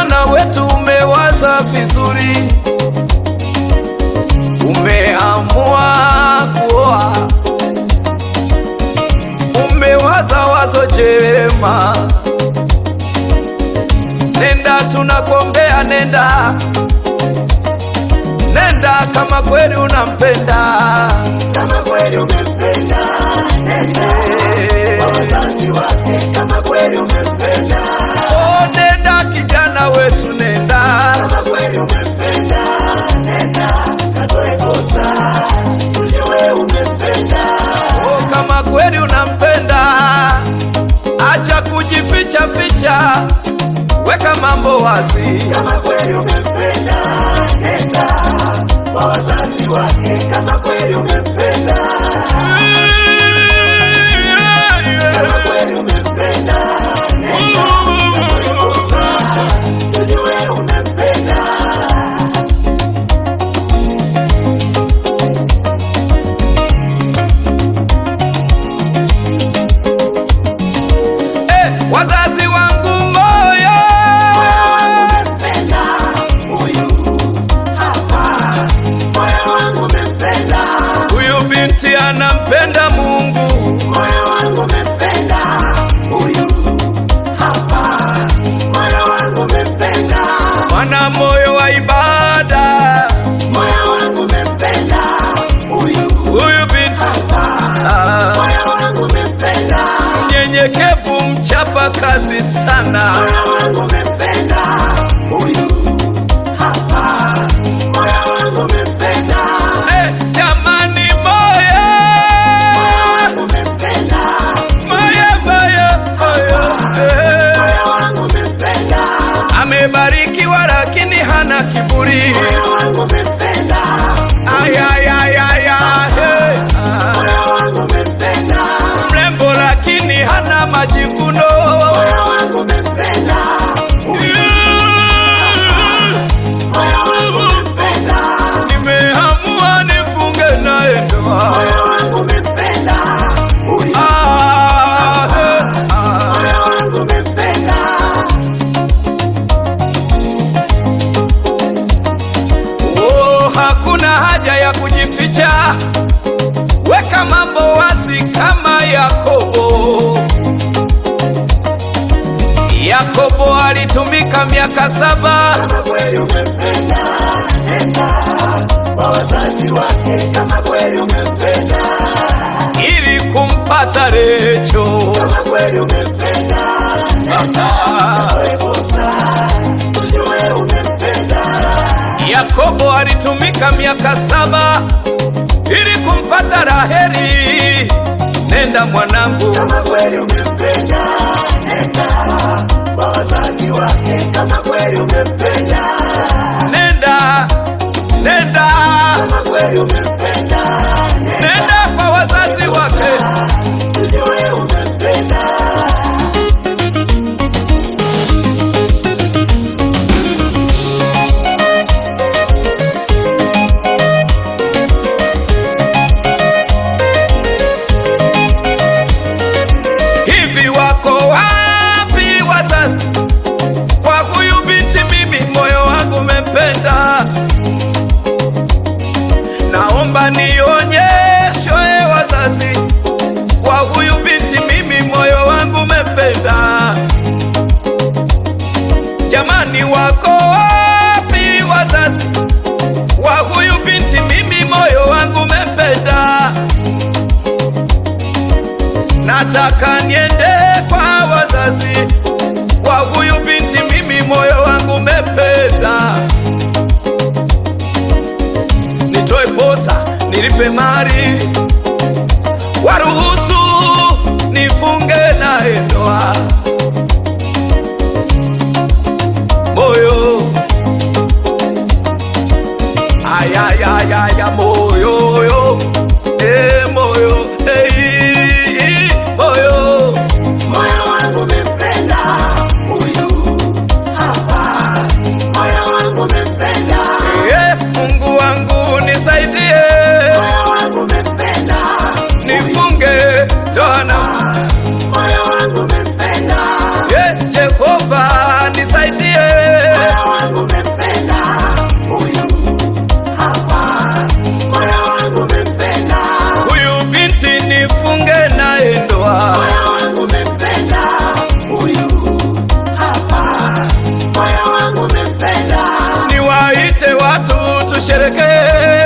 kijana wetu, umewaza vizuri, umeamua kuoa, umewaza wazo jema. Nenda, tunakuombea, nenda, nenda kama kweli unampenda. Kama kweli umempenda, nenda kwa wazazi wake. Kama kweli umempenda, Oh, nenda kijana wetu, nenda. kama kweli umempenda, nenda katoe kosa, ujue umempenda. Oh, kama kweli unampenda, acha kujificha ficha, weka mambo wazi. Kama kweli umempenda, nenda kwa wazazi wake. Kama kweli umempenda, kama kweli umempenda, nenda katoe kosa, ujue umempenda. Eh, wazazi wangu moyo, Umempenda huyu hapa, moyo wangu umempenda, huyu binti anampenda Mungu, moyo wangu umempenda huyu hapa, moyo wangu umempenda, mwana moyo wa ibada, moyo wangu umempenda huyu huyu binti hapa, ah, moyo wangu umempenda, mnyenyekevu, mchapa kazi sana. moyo wangu umempenda huyu hapa, moyo wangu umempenda, Eh, jamani moyo, moyo wangu umempenda, moyo, moyo, moyo, eh. moyo wangu umempenda. amebarikiwa lakini hana kiburi. Moyo wangu umempenda, Ay, ay, ay, ay, ay, hey. Ah, moyo wangu umempenda, mrembo lakini hana majivuno. moyo wangu umempenda, moyo wangu umempenda, Nimeamua nifunge naye ndoa. moyo wangu umempenda, huyu Ah, eh, ah. moyo wangu umempenda, Oh, hakuna haja ya kujificha, weka mambo wazi kama Yakobo. Yakobo alitumika miaka saba kama kweli umempenda, nenda kwa wazazi wake, kama kweli umempenda, ili kumpata Recho. kama kweli umempenda, nenda katoe kosa, ujue umempenda. Yakobo alitumika miaka saba ili kumpata Raheli. Nenda mwanangu, kama kweli umempenda, nenda kwa wazazi wake. Kama kweli umempenda, nenda, nenda, kama kweli umempenda, nenda nenda kwa wazazi wake. ujue umempenda. Hivi wako wapi wazazi kwa huyu binti? Mimi moyo wangu umempenda, naomba nionyeshwe wazazi kwa huyu binti. Mimi moyo wangu umempenda, jamani, wako wapi wazazi wa huyu binti? Mimi moyo wangu umempenda nataka niende kwa wazazi wa huyu binti, mimi moyo wangu umependa. Nitoe posa, nilipe mali, waruhusu nifunge naye ndoa. Moyo ayayayaya, moyo yo, eh, moyo eh, moyo Moyo wangu umempenda huyu hapa, moyo wangu umempenda, Eh, Mungu wangu nisaidie, moyo wangu umempenda, nifunge ndoa na moyo wangu umempenda, Eh, Jehova nisaidie, watu tusherekee